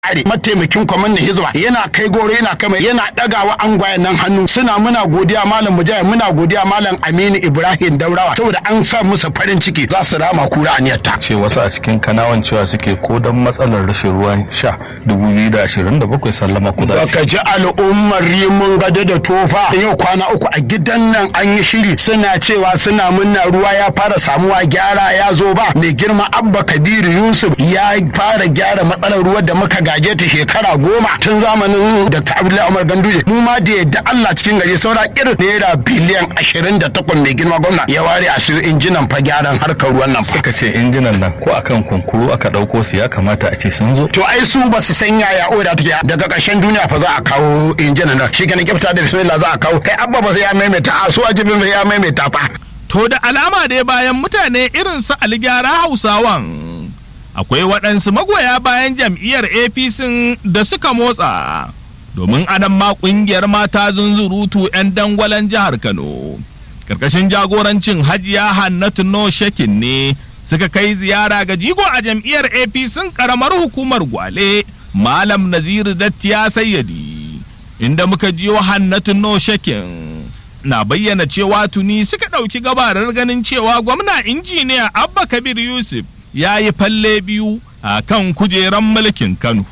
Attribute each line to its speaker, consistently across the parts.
Speaker 1: are mataimakin kwamannin hizba yana kai goro yana kama yana dagawa angwayen nan hannu suna muna godiya malam mujahid muna godiya malam aminu ibrahim daurawa saboda an sa musu farin ciki za su rama kura aniyarta
Speaker 2: ce wasu a cikin kanawan cewa suke ko don matsalar rashin ruwan sha 2027 sallama ku za su
Speaker 1: baka ji al'ummar rimin gado da tofa yau kwana uku a gidan nan an yi shiri suna cewa suna munna ruwa ya fara samuwa gyara ya zo ba mai girma abba kabiru yusuf ya fara gyara matsalar ruwa da muka gaje ta shekara goma tun zamanin dr abdullahi umar ganduje mu ma da yadda allah cikin gari saura irin naira biliyan ashirin da takwas mai girma gwamna ya ware a siyo injinan fa gyaran harkar ruwan nan fa
Speaker 2: suka ce injinan nan ko akan kunkuru aka ɗauko su ya kamata a ce sun zo
Speaker 1: to ai su ba su san yaya oda take daga ƙarshen duniya fa za a kawo injinan nan shi kenan kyafta da bismillah za a kawo kai abba ba sai ya maimaita a su ajibin ya maimaita fa
Speaker 3: To da alama dai bayan mutane irin su aligyara hausawan akwai waɗansu magoya bayan jam'iyyar APC da suka motsa domin anan ma ƙungiyar mata zunzurutu 'yan dangwalen jihar Kano. Karkashin jagorancin Hajiya Hannatu No Shekin ne suka kai ziyara ga jigo a jam'iyyar APC ƙaramar hukumar Gwale Malam Naziru Dattiya Sayyadi inda muka jiyo Hannatu No Shekin. na bayyana cewa tuni suka ɗauki gabarar ganin cewa gwamna injiniya abba kabir yusuf ya yi falle biyu a kan kujeran mulkin kano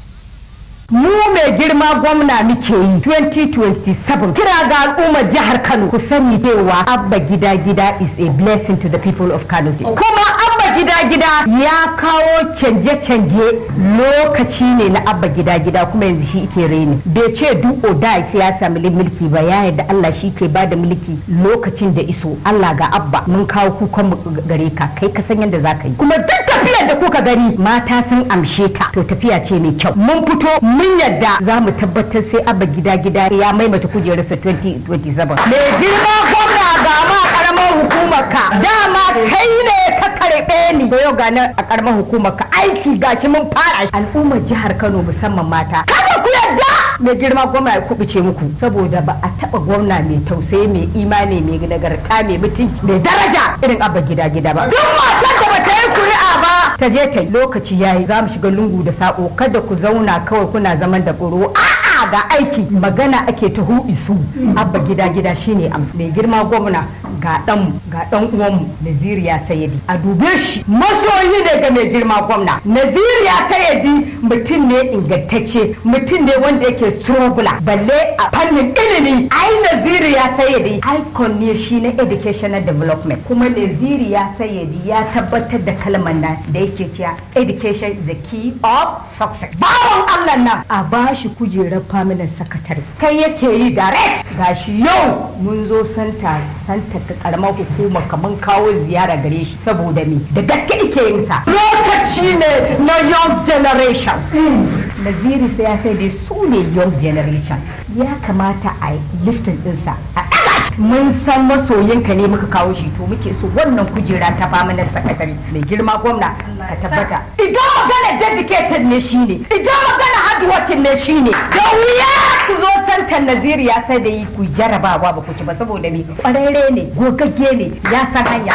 Speaker 4: mu mai girma gwamna muke yi 2027 kira ga al'ummar jihar kano ku sani cewa abba gida gida is a blessing to the people of kano kuma abba gida gida ya kawo canje-canje lokaci ne na abba gida gida kuma yanzu shi ke reni bai ce duk oda sai ya sami mulki ba ya yadda Allah shi ke bada mulki lokacin da iso Allah ga abba mun kawo kukan mu gare ka kai ka san yadda za ka yi kuma duk tafiyar da kuka gani mata sun amshe ta to tafiya ce mai kyau mun fito mun yadda za mu tabbatar sai abba gida gida ya maimaita kujerarsa 2027 mai girma gwamna ga ma karamar hukumar ka dama kai ne ka karɓe ni da yau gani a karamar hukumar ka aiki gashi mun fara al'ummar jihar Kano musamman mata kada ku yadda mai girma gwamna ya kubuce muku saboda ba a taba gwamna mai tausayi mai imani mai nagarta mai mutunci mai daraja irin abba gida gida ba duk matar da bata yi kuri'a ba ta je ta lokaci yayi za mu shiga lungu da sako kada ku zauna kawai kuna zaman da ƙuro a'a ga aiki magana ake ta hu isu abba gida gida shine amsa mai girma gwamna ga dan ga dan uwanmu Naziriya Sayyidi a dube shi masoyi ne ga mai girma gwamna Naziriya Sayyidi mutum ne ingantacce mutum ne wanda yake struggle balle a fannin ilimi ai Naziriya Sayyidi icon ne shi na educational development kuma Naziriya Sayyidi ya tabbatar da kalmar nan da yake cewa education is the key of success bawon Allah nan a bashi kujerar permanent secretary kai yake yi direct gashi yau mun zo santa santa ta karamar hukuma kamar kawo ziyara gare shi saboda me da gaske ike yin sa lokaci ne na young generations naziri sai ya sai dai su ne young generation ya kamata a liftin dinsa a mun san masoyinka ne muka kawo shi to muke so wannan kujera ta fama na sakatare mai girma gwamna ka tabbata idan magana dedicated ne shine idan magana hardworking ne shine da wuya ku zo santan naziriya sai da yi ku jarabawa ba ku ci ba saboda me kwararre ne gogagge ne ya san hanya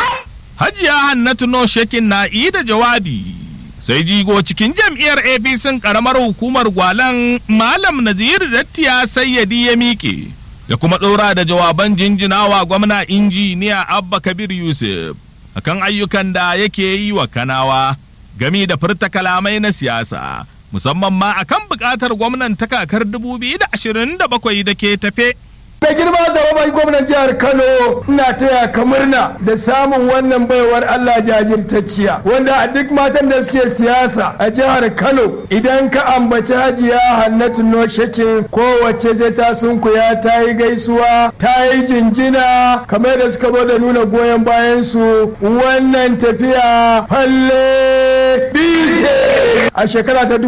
Speaker 3: hajiya hannatu no shekin na yi da jawabi sai jigo cikin jam'iyyar apc karamar hukumar gwalan malam nazir dattiya sayyadi ya miƙe da kuma ɗora da jawaban jinjinawa gwamna injiniya abba kabir yusuf akan ayyukan da yake yi wa kanawa gami da furta kalamai na siyasa musamman ma akan buƙatar gwamnan ta kakar 2027 da ke tafe
Speaker 5: da girma zababan gwamnan jihar kano ina taya ka murna da samun wannan baiwar allah jajirtacciya wanda a duk matan da suke siyasa a jihar kano idan ka ambaci hajiya hannatu no shakin kowace zai ta sunkuya ta yi gaisuwa ta yi jinjina kamar da suka zo da nuna goyon bayan su wannan tafiya falle bice a shekara ta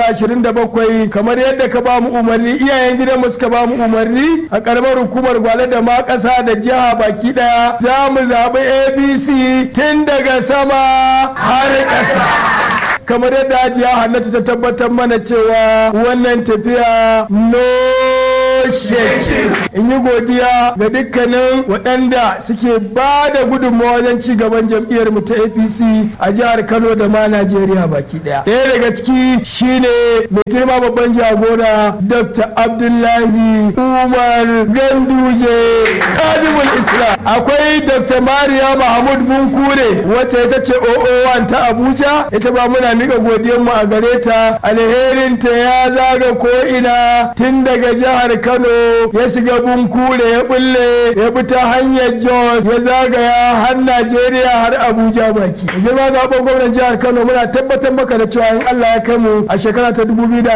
Speaker 5: 2027 kamar yadda ka ba mu umarni iyayen gidanmu suka ba mu umarni a karamar hukumar gwale da ma ƙasa da jiha baki ɗaya za mu zaɓi abc tun daga sama har ƙasa kamar yadda hajiya hannatu ta tabbatar mana cewa wannan tafiya no shek in yi godiya ga dukkanin waɗanda suke ba da gudunmawa wajen ci gaban jam'iyyar mu ta apc a jihar kano da ma najeriya baki ɗaya ɗaya daga ciki shine mai girma babban jagora dr abdullahi umar ganduje kadimul islam akwai dr mariya mahmud bunkure wacce ita ce oo1 ta abuja ita ba muna mika mu a gare ta alherinta ya zaga ko ina tun daga jihar kano ya shiga bunkure ya bulle ya bi ta hanyar jos ya zagaya har najeriya har abuja baki girma zaɓen gwamnan jihar kano muna tabbatar maka da cewa in allah ya kai mu a shekara ta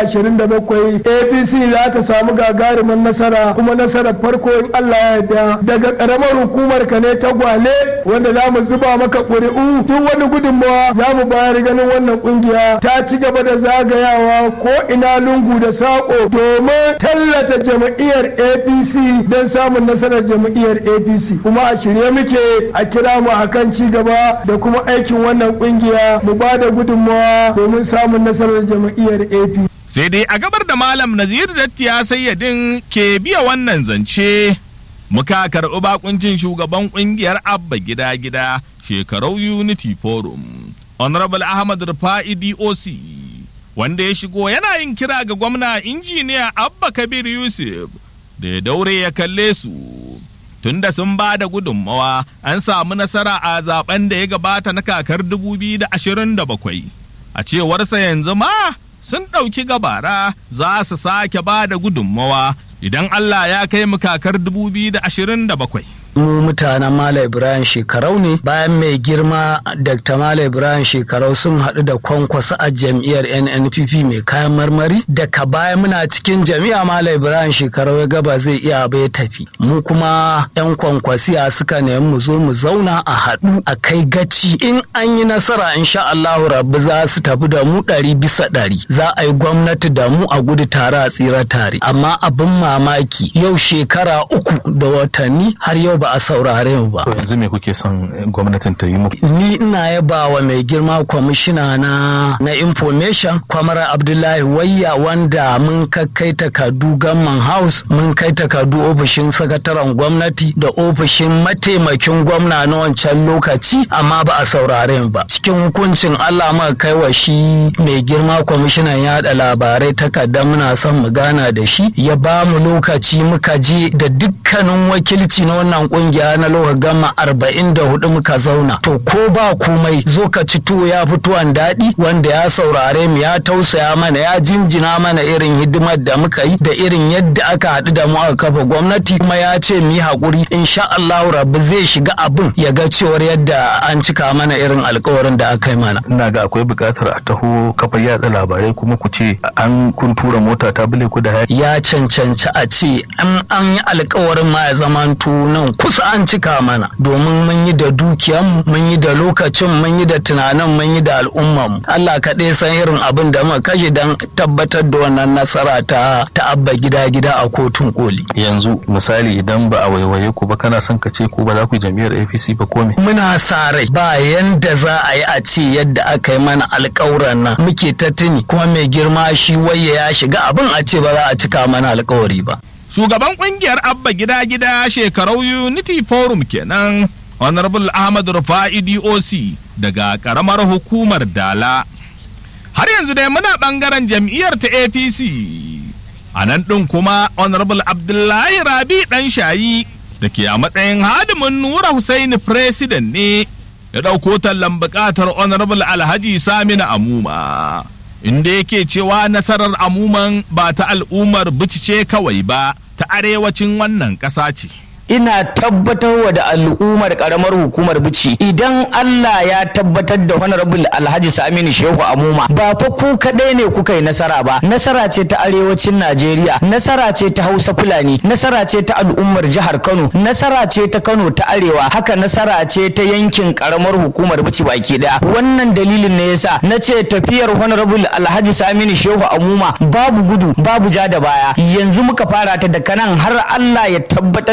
Speaker 5: 2027 apc za ta samu gagarumin nasara kuma nasarar farko in allah ya yarda daga karamar hukumar ka ne ta gwale wanda za mu zuba maka ƙuri'u duk wani gudunmawa za mu bayar ganin wannan kungiya ta ci gaba da zagayawa ko ina lungu da saƙo domin tallata jam'iyyar apc don samun nasarar jam'iyyar apc kuma a shirye muke a kira mu akan ci gaba da kuma aikin wannan kungiya mu ba da gudunmawa domin samun nasarar jam'iyyar apc
Speaker 3: sai dai a gabar da malam naziru dattiya sayyadin ke biya wannan zance muka karɓi bakuncin shugaban ƙungiyar abba gida gida shekarau unity forum honorable ahmad rufa'i doc wanda ya shigo yana yin kira ga gwamna injiniya abba kabir yusuf da ya daure ya kalle su tunda sun ba da gudunmawa an samu nasara a zaben da ya gabata na kakar 2027 a cewarsa yanzu ma sun ɗauki gabara za su sake ba da gudunmawa idan Allah ya kai mu kakar 2027.
Speaker 6: mu mutanen Malam Ibrahim shekarau ne bayan mai girma Dr. Malam Ibrahim shekarau sun haɗu da kwankwasa a jam'iyyar NNPP mai kayan marmari daga baya muna cikin jami'a Malam Ibrahim shekarau ya gaba zai iya bai tafi mu kuma yan kwankwasiya suka nemi mu zo mu zauna a haɗu a kai gaci in an yi nasara insha Allahu rabbi za su tafi da mu ɗari bisa ɗari za a yi gwamnati da mu a gudu tare a tsira tare amma abin mamaki yau shekara uku da watanni har yau ba a saurare mu ba.
Speaker 2: To yanzu me kuke son gwamnatin ta yi muku?
Speaker 6: Ni ina yaba wa mai girma kwamishina na na information kwamara Abdullahi Wayya wanda mun kai takardu gamman house mun kai takardu ofishin sakataren gwamnati da ofishin mataimakin gwamna na wancan lokaci amma ba a saurare mu ba. Cikin hukuncin Allah muka kai wa shi mai girma kwamishinan yada labarai takarda muna son mu gana da shi ya ba mu lokaci muka je da dukkanin wakilci na wannan kungiya na loka gama arba'in da hudu muka zauna to ko ba komai zo ka ci tuwo ya fituwan daɗi wanda ya saurare mu ya tausaya mana ya jinjina mana irin hidimar da muka yi da irin yadda aka haɗu da mu aka kafa gwamnati kuma ya ce mu yi haƙuri insha Allah rabbi zai shiga abin ya ga cewar yadda an cika mana irin alkawarin da aka yi mana.
Speaker 2: Ina ga akwai buƙatar a taho kafa yatsa labarai kuma ku ce an kun tura mota ta bule ku da haya.
Speaker 6: Ya cancanci a ce an yi alkawarin ma ya zamanto nan kusa an cika mana domin mun yi da dukiyanmu mun yi da lokacin mun yi da tunanin mun yi da al'ummarmu Allah kaɗai san irin abin da muka kashe don tabbatar da wannan nasara ta ta abba gida gida a kotun koli
Speaker 2: yanzu misali idan ba a waiwaye ku ba kana son ka ce ku ba za ku jam'iyyar APC ba ko me
Speaker 6: muna sa rai ba yanda za a yi a ce yadda aka yi mana alƙawuran nan muke ta tuni kuma mai girma shi waye ya shiga abin a ce ba za a cika mana alƙawari ba
Speaker 3: shugaban kungiyar abba gida gida shekarau unity forum kenan honorable ahmad rufa'i doc daga karamar hukumar dala har yanzu dai muna bangaren jam'iyyar ta apc a nan ɗin kuma honorable abdullahi rabi ɗan shayi da ke a matsayin hadimin nura husaini president ne ya ɗauko tallan buƙatar honorable alhaji samina amuma inda yake cewa nasarar amuman ba ta al'ummar bici kawai ba ta arewacin wannan ƙasa ce.
Speaker 7: ina tabbatarwa da al'ummar karamar hukumar bici idan Allah ya tabbatar da honorable Alhaji Saminu Shehu Amuma ba fa ku kadai ne kuka yi nasara ba nasara ce ta arewacin Najeriya nasara ce ta Hausa Fulani nasara ce ta al'ummar jihar Kano nasara ce ta Kano ta arewa haka nasara ce ta yankin karamar hukumar bici baki daya wannan dalilin ne yasa na ce tafiyar honorable Alhaji Saminu Shehu Amuma babu gudu babu ja da baya yanzu muka fara ta da kanan har Allah ya tabbatar da honorable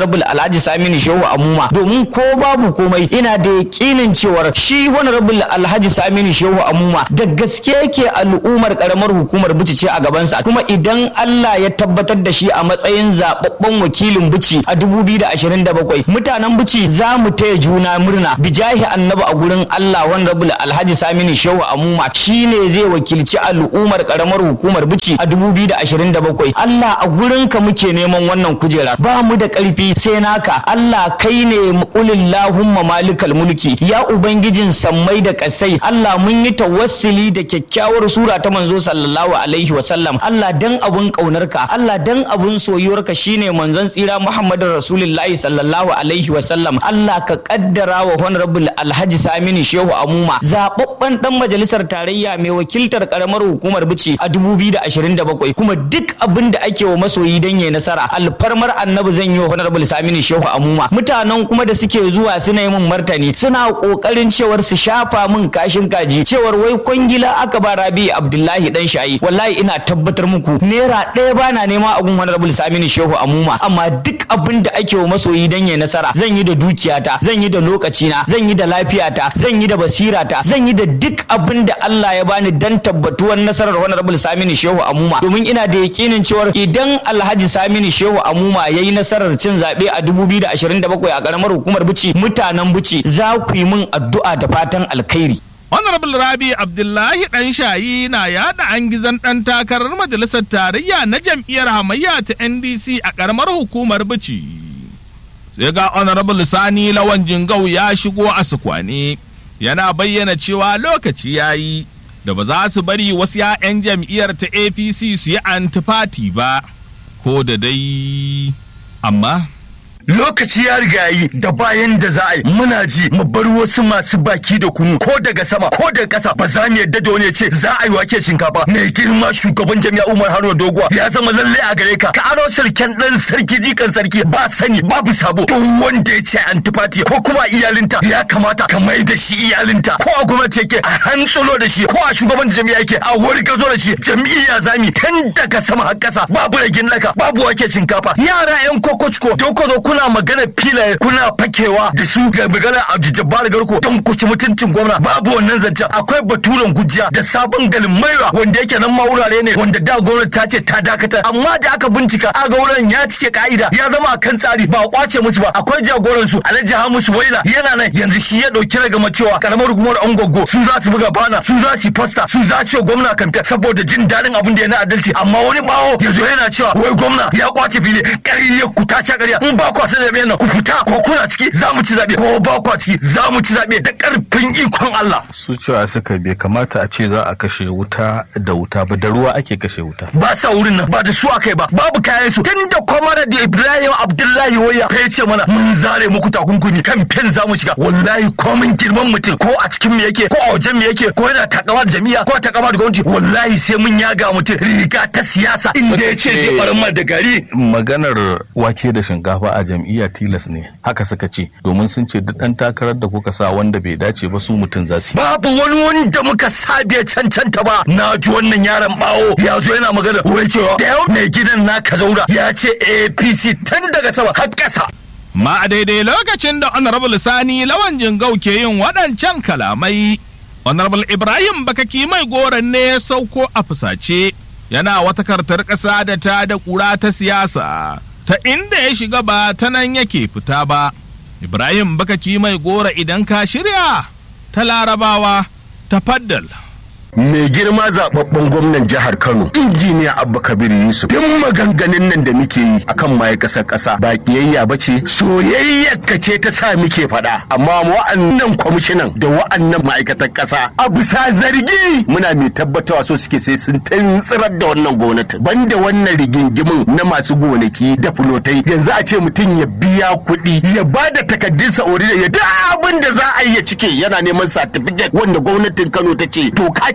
Speaker 7: honorable alhaji saminu shehu amuma domin ko babu komai ina da yakinin cewar shi honorable alhaji saminu shehu amuma da gaske yake al'ummar karamar hukumar bici ce a gabansa kuma idan allah ya tabbatar da shi a matsayin zababben wakilin bici a 2027 mutanen bici za mu taya juna murna bijahi annabi a gurin allah honorable alhaji saminu shehu amuma shine zai wakilci al'ummar karamar hukumar bici a 2027 allah a gurinka muke neman wannan kujera ba mu da karfi sai naka allah kai ne kulillahumma malikal mulki ya ubangijin sammai da kasai allah mun yi tawassuli da kyakkyawar sura ta manzo sallallahu alaihi wasallam allah dan abun kaunarka allah dan abun soyuwarka shine manzon tsira muhammadin rasulullahi sallallahu alaihi wasallam allah ka kaddara wa honorable alhaji saminu shehu amuma zababben dan majalisar tarayya mai wakiltar karamar hukumar bici a 2027 kuma duk abin da ake wa masoyi dan yayi nasara alfarmar annabi zan yi wa honorable saminu shehu amuma mutanen kuma da suke zuwa suna yi min martani suna kokarin cewar su shafa min kashin kaji cewar wai kwangila aka ba rabi abdullahi dan shayi wallahi ina tabbatar muku naira ɗaya bana nema a gun honorable saminu shehu amuma amma duk abin da ake wa masoyi dan yayi nasara zan yi da dukiyata zan yi da lokacina zan yi da lafiyata zan yi da basirata zan yi da duk abin da Allah ya bani dan tabbatuwar nasarar honorable saminu shehu amuma domin ina da yakinin cewar idan alhaji saminu shehu amuma ya yi nasarar cin zaɓe a 2027 a ƙaramar hukumar bici mutanen bici za ku yi min addu'a da fatan alkhairi
Speaker 3: Honorable Rabi Abdullahi ɗan shayi na yaɗa an gizan ɗan takarar majalisar tarayya na jam'iyyar hamayya ta NDC a ƙaramar hukumar bici. Sai ga Honorable Sani Lawan Jingau ya shigo a sukwane yana bayyana cewa lokaci ya yi da ba za su bari wasu 'ya'yan jam'iyyar ta APC su yi antifati ba, ko da dai amma.
Speaker 1: lokaci ya riga yi da bayan da za a yi muna ji mu bar wasu masu baki da kunu ko daga sama ko daga ƙasa ba za mu yadda da wani ya ce za a yi wake shinkafa mai girma shugaban jami'a Umar Haruna Doguwa ya zama lalle a gare ka ka aro sarkin dan sarki jikan sarki ba sani babu sabo duk wanda ya ce antifati ko kuma iyalinta ya kamata ka mai da shi iyalinta ko a gwamnati yake a hantsulo da shi ko a shugaban jami'a yake a wargazo da shi jam'iyya zami tun daga sama har ƙasa babu ragin laka babu wake shinkafa yara yan kokochko doko kuna magana filaye kuna fakewa da su ga magana a jabbar garko don ku ci mutuncin gwamna babu wannan zancen akwai baturen gujiya da sabon galin maiwa wanda yake nan ma wurare ne wanda da gwamnati ta ce ta dakatar amma da aka bincika aga wurin ya cike ka'ida ya zama kan tsari ba a kwace musu ba akwai jagoran su alhaji hamisu waila yana nan yanzu shi ya dauki ragama cewa karamar hukumar angogo su za su buga bana su za su yi fasta su za su yi gwamna kamfe saboda jin daɗin abin da ya na adalci amma wani bawo ya zo yana cewa wai gwamna ya kwace fili ƙarya ku ta sha ƙarya in ba kwasa zaɓe nan ku fita ko kuna ciki za mu ci zaɓe ko ba kwa ciki za mu ci zaɓe da ƙarfin ikon Allah.
Speaker 2: su cewa suka bai kamata a ce za a kashe wuta da wuta ba da ruwa ake kashe wuta
Speaker 1: Ba sa wurin nan ba da su aka yi ba babu kayan su tun da kwamara da Ibrahim Abdullahi Waya ya ce mana mun zare muku takunkumi kan fen za mu shiga wallahi komin girman mutum ko a cikin me yake ko a wajen me yake ko yana takama da jami'a ko takama da gwamnati wallahi sai mun yaga mutum riga ta siyasa inda ya ce zai barin da gari
Speaker 2: maganar wake da shinkafa a jam'iyya tilas ne haka suka ce domin sun ce duk ɗan takarar da kuka sa wanda bai dace ba su mutum za su yi.
Speaker 1: babu wani wanda muka sabe cancanta ba na ji wannan yaron bawo ya zo yana magana wai cewa da yau mai gidan naka zauna ya ce apc tun daga sama har ƙasa
Speaker 3: Ma a daidai lokacin da Honorable Sani Lawan Jingau ke yin waɗancan kalamai, Honorable Ibrahim Bakaki mai goron ne ya sauko a fusace, yana wata kartar ƙasa da ta da ƙura ta siyasa, ta inda ya shiga ba ta nan yake fita ba. Ibrahim Bakaki mai gora idan ka shirya, ta larabawa, ta faddal.
Speaker 1: mai girma zababben gwamnan jihar Kano injiniya Abba Kabir Yusuf duk maganganun nan da muke yi akan ma'aikasar ƙasa ba kiyayya ba ce soyayyar ka ce ta sa muke faɗa amma wa'annan kwamishinan da wa'annan ma'aikatan ƙasa a bisa zargi muna mai tabbatawa so suke sai sun tantsirar da wannan gwamnati banda wannan rigingimin na masu gonaki da fulotai yanzu a ce mutum ya biya kuɗi ya ba da takaddun sa'ori da ya duk abin da za a yi ya cike yana neman satifiket wanda gwamnatin Kano ta ce to ka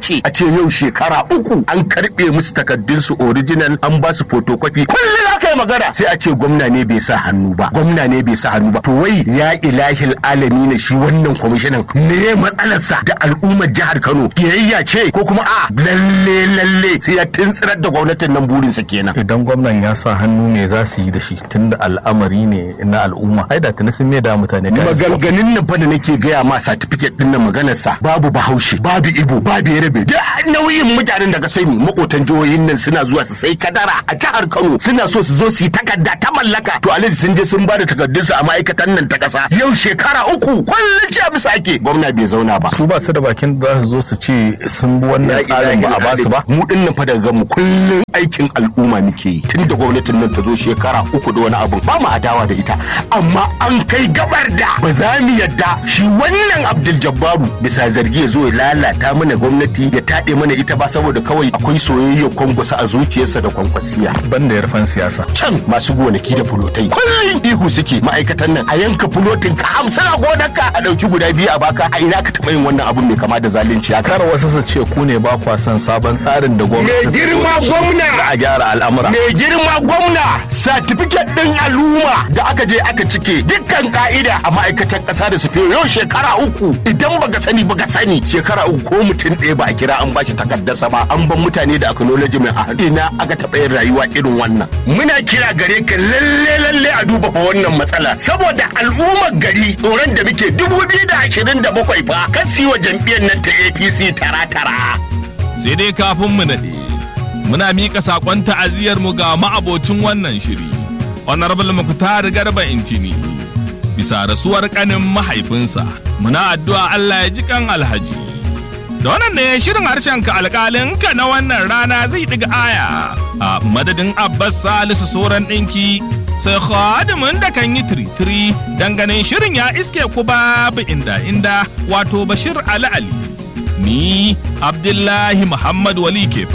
Speaker 8: dace a ce yau shekara uku an karɓe musu takardunsu original an ba su photocopy kullum aka yi magana sai a ce gwamna ne bai sa hannu ba gwamna ne bai sa hannu ba to wai ya ilahil alami na shi wannan kwamishinan me matsalarsa da al'ummar jihar Kano kiyayya ce ko kuma a lalle lalle sai ya tuntsirar da gwamnatin nan burinsa kenan
Speaker 2: idan gwamnan ya sa hannu ne za su yi da shi tunda al'amari ne na al'umma ai da tuni sun da mutane kayan su.
Speaker 8: maganganun nan fa da nake gaya ma certificate din nan maganarsa babu bahaushe babu ibo babu yarabe da nauyin mutanen da ka sani makotan jihohin nan suna zuwa su sai kadara a jihar Kano suna so su zo su yi takarda ta mallaka to alhaji sun je sun ba da takardunsu a ma'aikatan nan ta kasa yau shekara uku kullum ce bisa ake gwamna bai zauna ba
Speaker 2: su ba su da bakin da za su zo su ce sun bi wannan tsarin ba a ba su ba
Speaker 8: mu din nan fa daga mu kullum aikin al'umma muke yi tun da gwamnatin nan ta zo shekara uku da wani abu ba mu adawa da ita amma an kai gabar da ba za mu yadda shi wannan Abdul Jabbaru bisa zargi ya zo ya lalata mana gwamnati ya taɗe mana ita ba saboda kawai akwai soyayyar kwangwasa a zuciyarsa da kwankwasiya
Speaker 2: banda yarfan siyasa
Speaker 8: can masu gonaki da fulotai kullum ihu suke ma'aikatan nan a yanka fulotin ka hamsin a gonarka a ɗauki guda biyu a baka a ina ka taɓa yin wannan abun mai kama da zalunci haka
Speaker 2: kar wasu su ce ku ne ba kwa son sabon tsarin da gwamnati
Speaker 8: mai girma gwamna
Speaker 2: a gyara al'amura
Speaker 8: mai girma gwamna satifiket ɗin al'umma da aka je aka cike dukkan ka'ida a ma'aikatan ƙasa da sufe yau shekara uku idan baka sani baka sani shekara uku ko mutum ɗaya ba a kira an bashi takardarsa ba an ban mutane da acknowledgement a hannu ina aka taɓa yin rayuwa irin wannan muna kira gare ka lalle lalle a duba fa wannan matsala saboda al'ummar gari tsoron da muke dubu biyu da ashirin da bakwai fa kasi wa jam'iyyar nan ta apc tara tara
Speaker 3: sai dai kafin mu naɗe muna miƙa saƙon ta'aziyar mu ga ma'abocin wannan shiri honorable muktar garba intini bisa rasuwar ƙanin mahaifinsa muna addu'a Allah ya ji kan alhaji da wannan ne shirin harshen ka alƙalin ka na wannan rana zai ɗiga aya a madadin abbas salisu soran ɗinki sai khadimin da kan yi tiritiri ganin shirin ya iske ku babu inda inda wato bashir ali ali ni abdullahi muhammad wali ke